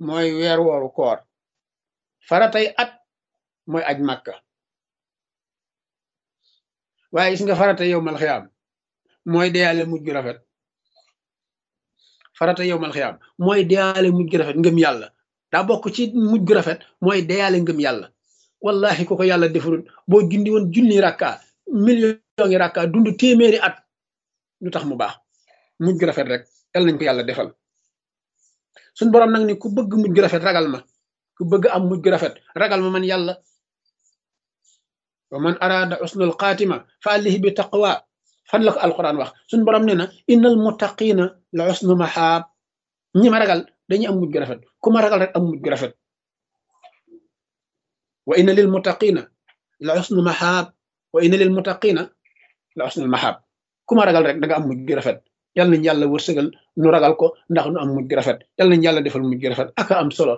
mooy weer wooru koor faratay at mooy aj màkka waaye gis nga farata yow mal xiyaam mooy deyaale mujj gu rafet farata yow mal xiyaam mooy deyaale mujj gu rafet ngëm yàlla daa bokk ci mujj gu rafet mooy deyaale ngëm yàlla wallahi ku ko yàlla defarul boo jundi woon junni rakka million ngi rakka dund téeméeri at lu tax mu baax mujj gu rafet rek yal nañ ko yàlla defal suñ borom nag ni ku bëgg mujj gu rafet ragal ma ku bëgg am mujj gu rafet ragal ma man yàlla wa man araada usnul xaatima fa alihi bi taqwa fan la ko alquran wax suñ borom ne na innal muttaqina la usnu mahaab ñi ma ragal dañuy am mujj gu rafet ku ma ragal rek am mujj gu rafet wa inna lil muttaqina la usnu mahaab wa inna lil muttaqina la usnul mahaab ku ma ragal rek da nga am mujj gu rafet yal nañ yàlla wërsëgal nu ragal ko ndax nu am mujj gu rafet yal nañ yàlla defal mujj gu rafet aka am solo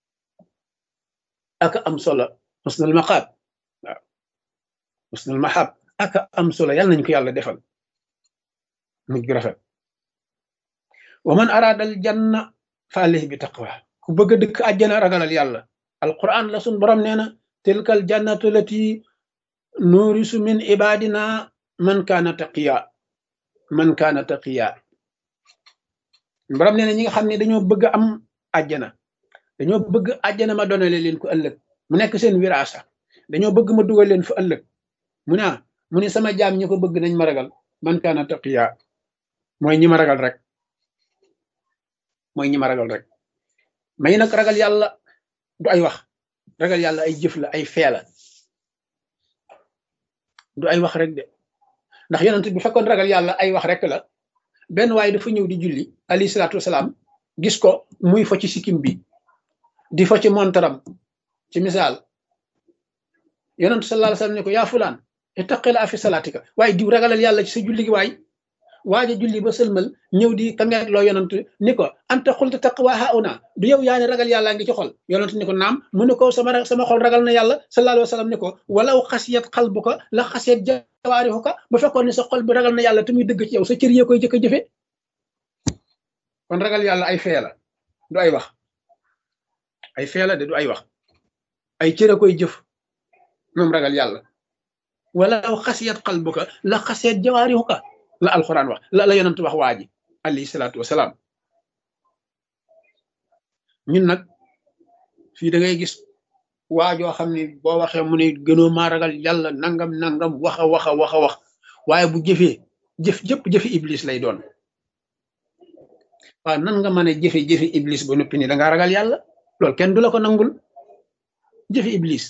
aka am solo usnul maqaab waaw usnul mahaab aka am solo yal nañ ko yàlla defal mujj gu rafet wa man araada al janna fa alayhi bi taqwa ku bëgg a dëkk àjjana ragalal yàlla alquran la sun borom nee na tilka al jannatu lati nuurisu min ibadina man kaana taqiya man kaana taqiya borom nee na ñi nga xam ne dañoo bëgg am àjjana dañoo bëgg àjjana ma donale leen ko ëllëg mu nekk seen wiraasa dañoo bëgg ma dugal leen fa ëllëg mu ne mu ne sama jaam ñi ko bëgg nañ ma ragal man kaana taqiya mooy ñi ma ragal rek mooy ñi ma ragal rek may nag ragal yàlla du ay wax ragal yàlla ay jëf la ay fee la du ay wax rek de ndax yonent bi fekkoon ragal yàlla ay wax rek la benn waaye dafa ñëw di julli alayhi salaatu wasalaam gis ko muy fo ci sikkim bi di fo ci montaram ci misaal yonent sallallahu alayhi wasallam ne ko yaa fulaan ittaqila fi salaatika waaye diw ragalal yàlla ci sa julli gi waay waaja julli ba sëlmal ñëw di kangeet loo yonent ni ko anta xulta taqwa hauna du yow yaa ne ragal yàlla ngi ci xol yonent ni ko naam mu ne ko sama sama xol ragal na yàlla sallallahu alayhi wasallam ni ko walaw xasiyat qalbuka la xasiyat jawaarihuka ba fekkoon ni sa xol bi ragal na yàlla te muy dëgg ci yow sa cër yee koy jëkk a jëfe kon ragal yàlla ay fee la du ay wax ay fee la de du ay wax ay cër a koy jëf moom ragal yàlla walaw xasiyat qalbuka la xasiyat jawaarihuka la alxuraan wax la la yonent wax waa ji alayhi salaatu wasalaam ñun nag fii da ngay gis waajoo xam ne boo waxee mu ne gënoo maa ragal yàlla nangam nangam wax a wax a wax a wax waaye bu jëfee jëf jëpp jëfi iblis lay doon waaw nan nga mën a jëfe jëfi iblis ba noppi ni da ngaa ragal yàlla loolu kenn du la ko nangul jëfi iblis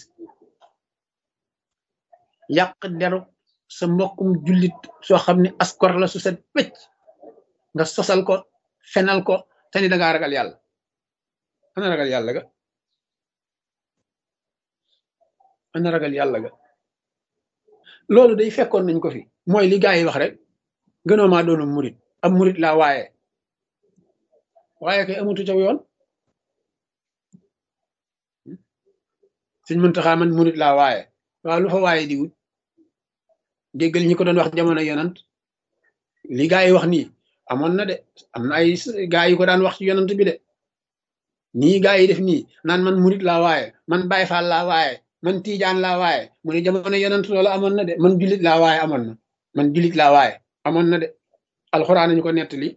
yàq deru sa mbokkum jullit soo xam ne askor la su set wecc nga sosal ko fenal ko te ni da ngaa ragal yàlla ana ragal yàlla ga ana ragal yàlla ga loolu day fekkoon nañ ko fi mooy li gaa yi wax rek gënoo maa doonu murit am murit laa waaye waaye kay amutu caw yoon suñ mëntaxaa man murit laa waaye waaw lu fa waaye di wut déggal ñi ko doon wax jamono yonant li gaa yi wax nii amoon na de am na ay gaa yi ko daan wax ci yonant bi de nii gaa yi def nii naan man murit laa waaye man Baay Faal laa waaye man Tiijaan laa waaye mu ne jamono yonant loolu amoon na de man julit laa waaye amoon na man julit laa waaye amoon na de alxuraan ñu ko nettali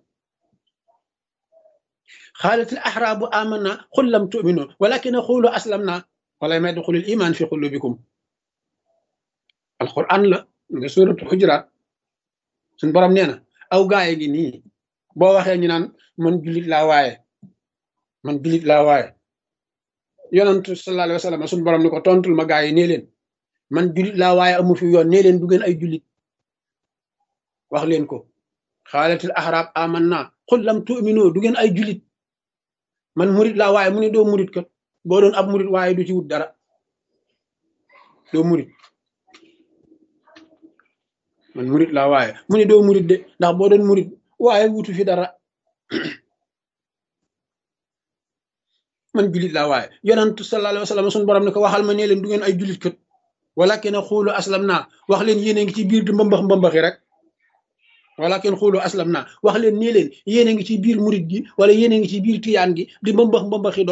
xaalatil axraabu amanna xul lam tuminu walakin xuulu aslamna wala may duxulil iman fi xulubikum alxuraan la nga suratul xujuraat suñ borom nee na aw gaaye gi nii boo waxee ñu naan man julit laa waaye man julit laa waaye yonantu sallallahu alayhi wa sallam suñ borom ni ko tontul ma gaa yi nee leen man julit laa waaye amu fi yoon nee leen du ngeen ay julit wax leen ko xaalatil ahraab amanna xul lam tu'minu du ngeen ay julit man murit laa waaye mu ne doo murit kat boo doon ab murit waaye du ci wut dara doo murit man murit laa waaye mu ne doo murit de ndax boo doon murit waaye wutu fi dara man julit laa waaye yonantu sallallahu alayhi wa sallam suñu borom ne ko waxal ma nee leen du ngeen ay julit kat walakin xuulu aslam naa wax leen yéen a ngi ci biir di mbambax mbambaxi rek walakin xuulu aslam naa wax leen nee leen yéen a ngi ci biir murit gi wala yéen a ngi ci biir tiyaan gi di mbambax mbambaxi